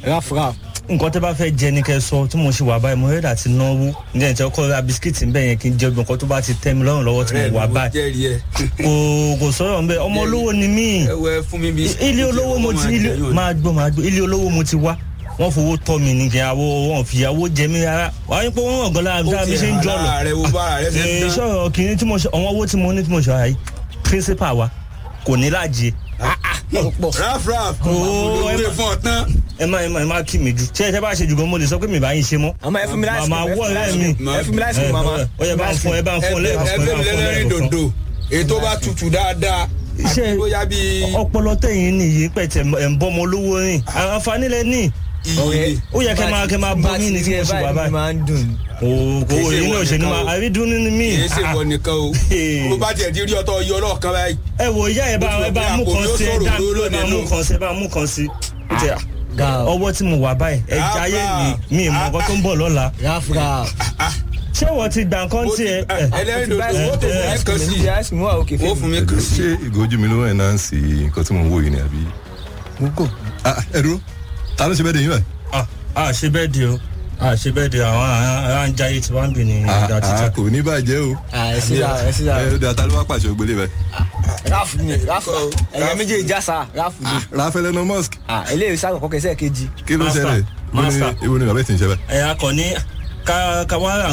ráfúrá nǹkan tẹ́ bá fẹ́ jẹ ní kẹ́ sọ tí mo ṣe wà báyìí mo rẹ́dà àti náwó ní ẹ̀ tí ọkọ ra bisikíìtì ń bẹ̀ yẹn kí n jẹ gbọ̀n kan tó bá ti tẹ́ mi lọ́rùn lọ́wọ́ tí mo wà báyìí jẹ́rìí ẹ. kò kò sọ̀rọ̀ ń bẹ̀ ọmọ olówó ni mí ẹ wẹ fún mi bí. ilé olówó mo ti ilé máa gbọ́ máa gbọ́ ilé olówó mo ti wá wọ́n fowó tọ́ mi ní kí awọ wọn fìyàwó jẹ mí rárá wàá ní pé wọ́n hàn gan lára bí mi ṣe ń jọ lọ rẹ wo bára rẹ ṣe ń ee dán. sọ̀rọ̀ kìíní tí mo ṣe àwọn owó tí mo ní tí mo ṣe wáyé principal wa kò ní láàjì pọ̀ raf raf Oo, olóore fún ọ tán. ẹ má ẹ má ẹ má kí mi jù ṣé ẹ tẹ́ bá ṣe jù gan mo lè sọ pé mi bá yín ṣe mọ́ àmọ́ ẹ fún mi láìsí màmá wọ ọ̀rẹ́ mi ẹ fún mi láìsí ẹ mama ó yẹ bá ń fún ẹ bá ń fún ẹgbẹ́ lẹ́ẹ̀kan ẹ bá ń fún lẹ́rìn lẹ́ẹ̀kan dòdò ètò bá tutù dáadáa. Iṣẹ́- àti bóyá bíi ọpọlọ tẹ̀yìn nìyí pẹ̀tẹ̀ ẹ̀ ń bọ́mọ olówó rìn àǹfààní lẹ ní iye. ó yẹ kẹ́ máa kẹ́ máa bọ́ mí ní tí mo ṣe wà báyìí máa ń dùn kò kò Kì í ṣe èyí náà ìwọ ṣe ni nìkan máa o. àrídùn ní mí kì í ṣe wọ nìkan o. Hey. bó bá tiẹ̀ ti rí ọtọ yọ lọ́ọ̀kan báyìí. ẹ wo ìyá ẹ bá ẹ bá mú kan sí ẹ dá mi ló bá mú kan sí ẹ bá mú kan sí Ó ti- ga ọ ọwọ́ tí mo wà báyìí ẹ jayé mi mi ìmọ̀ nǹkan tó ń bọ̀ lọ́la ráfúrá ṣé wọ́n ti gbà nǹkan tí ẹ ẹ ẹlẹ́rìn dòdò ó tó fún mi kan sí i. láìsí mú àwọn òkè ó fún mi kan sí ṣé ìgòjú mi ló ń ẹ̀náǹsì nǹkan tí mo ń wò yìí ni àbí. gbogbo Ah, ẹ dúró ta ló ṣe bẹ́ẹ̀ dé yín báyìí. ah ah ṣe bẹ́ẹ̀ di o ah ṣe bẹ́ẹ̀ di àwọn ará ń jayé tí wọ́n ń bì ní Ah, ìdá ah, títà kò ní bàjẹ́ o. ẹ sí ra ẹ sí ra ẹ ọdẹ ta ló wá pàṣẹ ògbélé báyìí. ráfù ni ráfù ẹ̀yẹ méjèèjì jásá ráfù ni rafael elon musk Ah, eléyìí sáà kọ́kọ́ kẹsẹ̀ kejì kí ló Master, ṣẹlẹ̀ Ibo ni- master. ibo ni bàbá ẹ̀ ti ń ṣe báyìí. ẹ akọ ní ká ká wá ra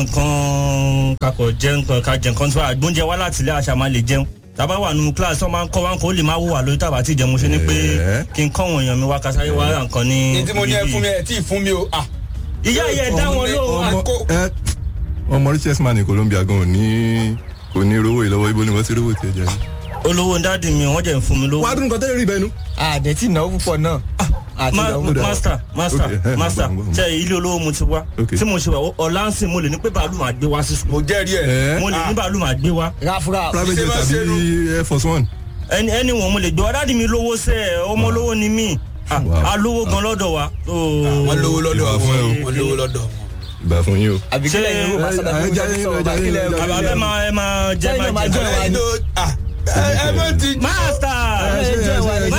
nǹkan kakọ jẹ nǹkan ká jẹ nǹkan tí wàá gbóúnjẹ wá láti ilé àṣà máa lè jẹun tàbá wà nínú kíláàsì wọn máa ń kọ́ wá ń kó lè máa wò wà lórí tàbá tí ìjẹun ṣe ni pé Ẹ̀ẹ́. kí n kọ́ wọn èèyàn mi wá kásáré wá ra nǹkan ní. i. ní tí mo ní ẹ ibi fún mi yìí. ẹ tí ì fún mi o. ah, ìyá yẹ dá wọn lóhùn ọmọ- ọmọ ẹ ọmọ richest man ní colombia gan ò ní kò ní rówó ìlọ́wọ́ ibo ni wọ́n ti rówó tiẹ̀ jẹ́. olówó dáàdì mi wọ́n jẹ́ ń fún mi lówó. wàá dún nǹkan tẹ́lẹ̀ rí bẹ́ẹ̀ nu. àdẹ tí ìnáwó púpọ̀ náà àti Ma- ìnáwó Kódà. master master Okay, eh, master mo gbọ́, mo gbọ́. tẹ ilé olówó mo ti wá Okay. tí mo ṣe wà ọ̀la ń sìn mo lè ní pé bàálù máa gbé wá sí sùkúl mo jẹ́rìí ẹ̀. ẹ mo lè ní bàálù máa gbé wá ráfúrá private Ṣé jet máa ṣe tàbí air force one. ẹni ẹni wọn mo lè gbé wá dáàdì mi lówó sẹ ẹ ọmọ olówó ni mí Ah, Wow. a lówó gan lọ́dọ̀ wa. wọ́n lówó lọ́dọ̀ Ìbá fún ẹ o. wọ́n lówó lọ́dọ̀ wọn. ìgbà fún yín o. àbíkílẹ̀ yìí ó bá sọ̀rọ̀ ẹ- ẹ bí jẹ́- mo ẹ- sọ̀rọ̀ ẹ- bá ẹ- kílẹ̀ ẹ- o. àbá ẹ máa ẹ máa jẹ Sẹ́yìn náà máa máa jẹ. jọ ìwà ẹ ni. ló ah, ẹ ẹ mọ̀ ti. master ẹjọ́ ìwà ẹjọ́ ìwà.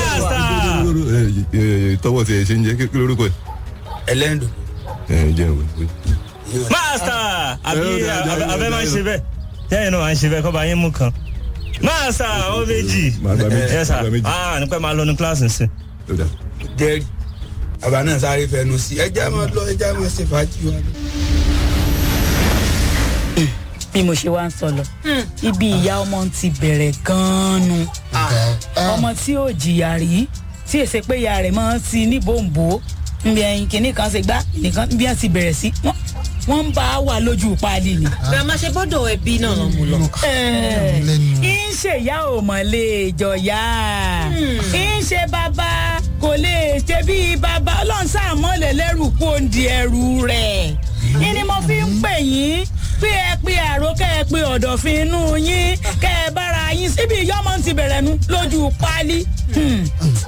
master tọwọ́ ti ẹ̀ ṣe ń jẹ́ kí lórúkọ ẹ̀. ẹlẹ́rìn dòdò. ẹ jẹ́ ìwé. master àbí Ẹ, ó dá, àbẹ- dá, àbẹ dá, máa ń dá. ṣe bẹ́ẹ̀ tẹ́yìn náà máa ń ṣe bẹ́ẹ̀ kọ́ bá yín mú kan master ó méjì Màá gba méjì, yes sir màá gba méjì. ah nípa máa lọ ní kíláàsì sí. Ó dà. jẹ́rìí bàbá náà sáré fẹnu sí ẹ já máa lọ ẹ já máa ṣe fàájì wa lọ. bí mo ṣe wá ń sọ lọ ibi ìyá ọmọ ti bẹ̀rẹ̀ gan-an nu ọmọ tí ò jìyà rí tí èsè pé ìyá rẹ̀ máa ń ti ní bòǹbò nbí ẹyin kìíní kan ṣe gbá nìkan bí wọ́n ti bẹ̀rẹ̀ sí wọ́n wọ́n ń bá a wà lójú páálí ni. grandma ṣe bọ́dọ̀ ẹbí náà lọ mú lọ. ń ṣe ìyá ò mọ̀ lè jọ̀yà ń ṣe bàbá kò lè ṣe bí bàbá ọlọ́run sàmọ́lẹ̀ lẹ́rù kó ń di ẹrù rẹ̀ ìní mo fi ń pè yín pé ẹ pé àrò kẹ́ ẹ pé ọ̀dọ̀fin inú yín kẹ́ ẹ bára yín síbi ìyọ́mọ̀ ti bẹ̀rẹ̀ nu lójú páálí